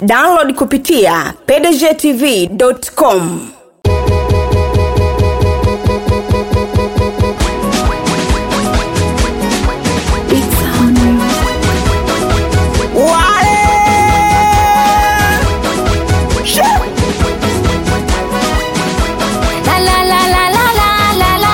download kupitia pdgtv.com La la la la la la la la.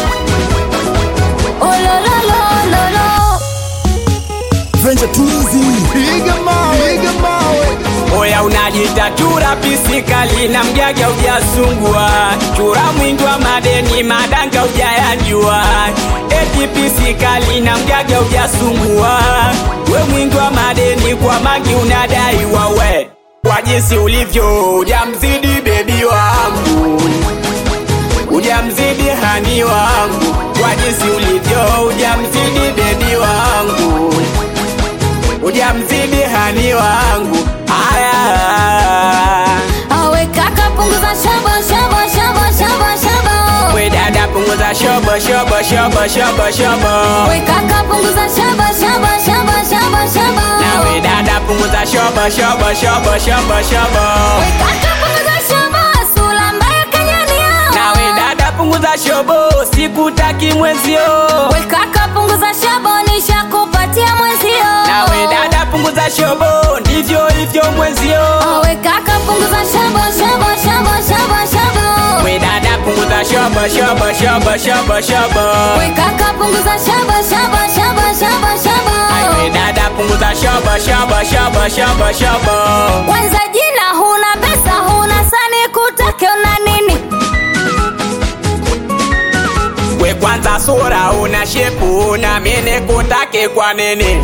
Oh lo lo lo lo lo. Venture Tuzi, piga mawe, piga mawe. Oya unajita chura pisikali na mgaga ujasungua chura mwingi wa madeni madanga ujayajua eti pisikali na mgaga ujasungua we mwingi wa madeni kwa mangi unadai wawe kwa jinsi ulivyo ujamzidi bebi wangu ujamzidi hani wangu kwa jinsi ulivyo ujamzidi bebi wangu ujamzidi hani wangu aya Awe kaka punguza shabo shabo shabo shabo shabo. we dada punguza shobo shobo shobo shobo shobo We kaka punguza shabo shabo shabo shabo shabo. na we dada punguza shobo shobo shobo shobo shobo We kaka punguza shabo sura mbaya kanyania. na we dada punguza shobo sikutaki mwenzio We kaka punguza shabo nishakupatia mwenzio. na we dada punguza shobo ndivyo hivyo mwenzio Awe kaka punguza shabo shabo shabo shabo shabo. we dada punguza shobo shobo shobo shobo shobo We kaka punguza shabo shabo shabo shabo shabo. we dada punguza shobo shobo shobo shobo shobo Kwanza jina huna pesa huna sani kutake una nini? we kwanza sura una shepu una mene kutake kwa nini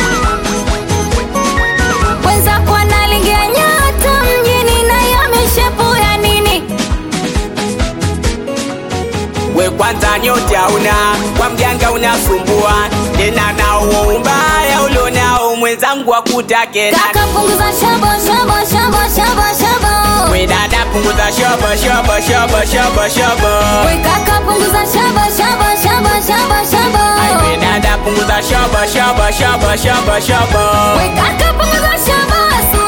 Kwanza kwa nalingia nyota mjini na ya mishepu ya nini? we kwanza nyote hauna kwa mganga unasumbua tena na uo umbaya ulionao mwenzangu akutake Kaka punguza shabo shabo shabo shabo shabo. we dada punguza shobo shobo shobo shobo shobo We kaka punguza shabo shabo shabo shabo shabo. we dada punguza shobo shobo shobo shobo shobo We kaka punguza shabo